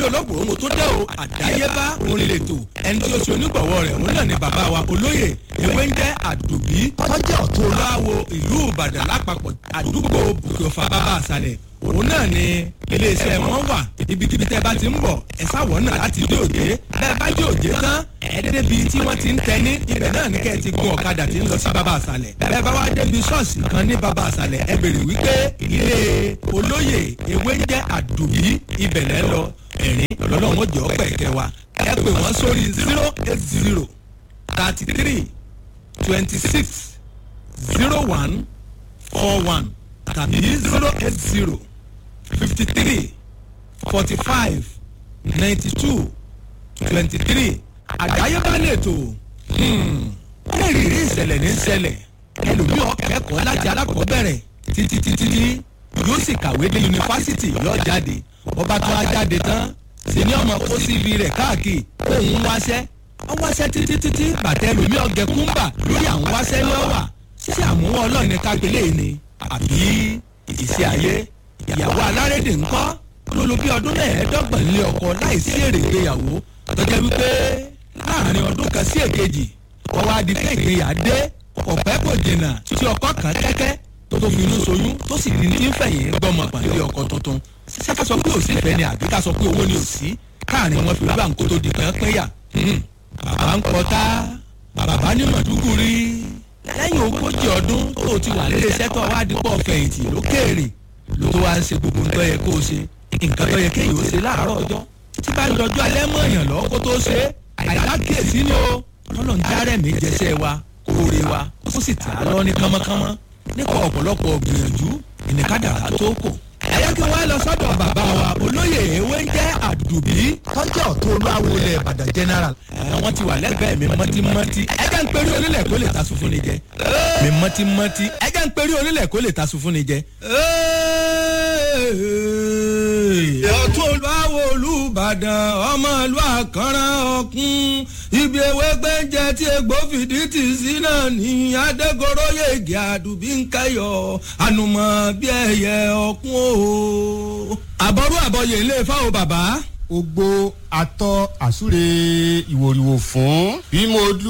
bí olóògbé mo tó dẹ́ o àdáyébá orin lètò ẹni tí ó ṣe onígbọ̀wọ́ rẹ̀ òun náà ni bàbá wa olóyè ewé ń jẹ́ àdùbí tọ́jú ọ̀tún olúwawo ìlú ìbàdàn lápapọ̀ àdúgbò bùkọ̀fà bàbá àṣàlẹ̀ òun náà ni iléeṣẹ́ wọn wà ibikíbi tẹ́ bá ti ń bọ̀ ẹ sáwọ̀ náà láti dé òde bẹ́ẹ̀ bá dé òde tán ẹ débi tí wọ́n ti ń tẹ́ni ibẹ̀ náà ní kẹ́ ẹ ti gun ọ̀kadà tí ń lọ sí bàbá àṣàlẹ̀ bẹ́ẹ̀ bá wá débi ṣọ́ọ̀ṣì kan ní bàbá àṣàlẹ̀ ẹ bèrè wípé ilé olóyè ewé ń jẹ́ àdùbí ibẹ̀ lẹ́ lọ ẹ̀rín lọ́lọ́wọ́n jẹ́ ọ̀pẹ̀ kẹwàá ẹ pè wọ́n sórí zero eight zero thirty three twenty six zero one four one tàbí zero eight zero fifty three forty five ninety two twenty three àdáyébá lètò ẹ̀rìírí ìṣẹ̀lẹ̀ ní ṣẹlẹ̀ ẹlòmíì ọ̀kẹ́kọ̀ọ́ láti alákọ̀ọ́bẹ̀rẹ̀ títí títí yóò sì kàwé dé yunifásitì yóò jáde ọba tó a jáde tán sì ní ọmọ kó sí ibi rẹ̀ káàkiri òun wáṣẹ́ wọ́n wáṣẹ́ títí títí bàtẹ́ ẹlòmíì ọ̀gẹ̀ kúńbà lórí àwọn wáṣẹ́ lọ́wà ṣé àmúwọ́ ọlọ́run ní kápẹ́lẹ́ ni àbí ìṣe ayé ìyàwó alárédè ńkọ́ ló lo bí ọdún mẹ́ẹ̀ẹ́dọ́gbọ̀n lé ọkọ láìsí èrè ìgbéyàwó tọ́jà wípé láàrin ọdún kan sí èkejì wọ́n wá di pé ìgbéyà dé ọ̀pẹ́ kò jìnnà tí ọkọ kan kẹ́kẹ́ tó tó fi inú soyún tó sì ní tí ń fẹ̀yìn gbọ́mọ pàdé ọkọ tuntun ṣé ká sọ pé òsì ìfẹ́ ni àbí ká sọ pé owó ni òsì káàrin wọn fi gbà ń kó tó di pẹ́ pẹ́yà bàbá ń pọtá bàbá ní mọ̀dúgùrí lẹ́yìn ogójì ọdún tó ti wà nílé iṣẹ́ tó wá dípọ̀ fẹ̀yìntì lókèèrè ló tó wá ń ṣe gbogbo nǹkan yẹ kó o ṣe nǹkan tó yẹ kéèyàn ó ṣe láàárọ̀ ọjọ́ tí bá ń dọjọ́ alẹ́ mọ́ èèyàn lọ́wọ́ kó tó ṣe àìlákèésí ni o ọlọ́run járẹ̀ mi jẹsẹ̀ wa kóore wa ó sì tà á lọ ní kánmọ́kánmọ́ nípa ọ̀pọ̀lọpọ̀ gbìyànjú ìníkàdàrà tó kù ẹ̀yẹ́ kí wọ́n lọ sọ́dọ̀ bàbá wa olóyè ewé ń jẹ́ àdùbí tọ́jú ọ̀tún olúwawo ilẹ̀ ìbàdàn general. wọ́n ti wà lẹ́gbẹ̀ẹ́ mi mọ́tímọ́tí ẹ̀jẹ̀ ń perí onílẹ̀ kó lè ta sùn fún ni jẹ. mi mọ́tímọ́tí ẹ̀jẹ̀ ń perí onílẹ̀ kó lè ta sùn fún ni jẹ. ọ̀tún olúwawo olùbàdàn ọmọ ìlú àkànrán ọ̀kún ibi ewé gbẹ́ǹjẹ tí egbò fìdí tì sí náà ní adégoróyè igi àdùbí ń kẹyọ ànùmọ̀ bí ẹyẹ ọ̀kún o. àbọ̀rú àbọ̀yè ilé fáwọn bàbá ogbo atọ àsúre ìwòrìwò fún bí mo dú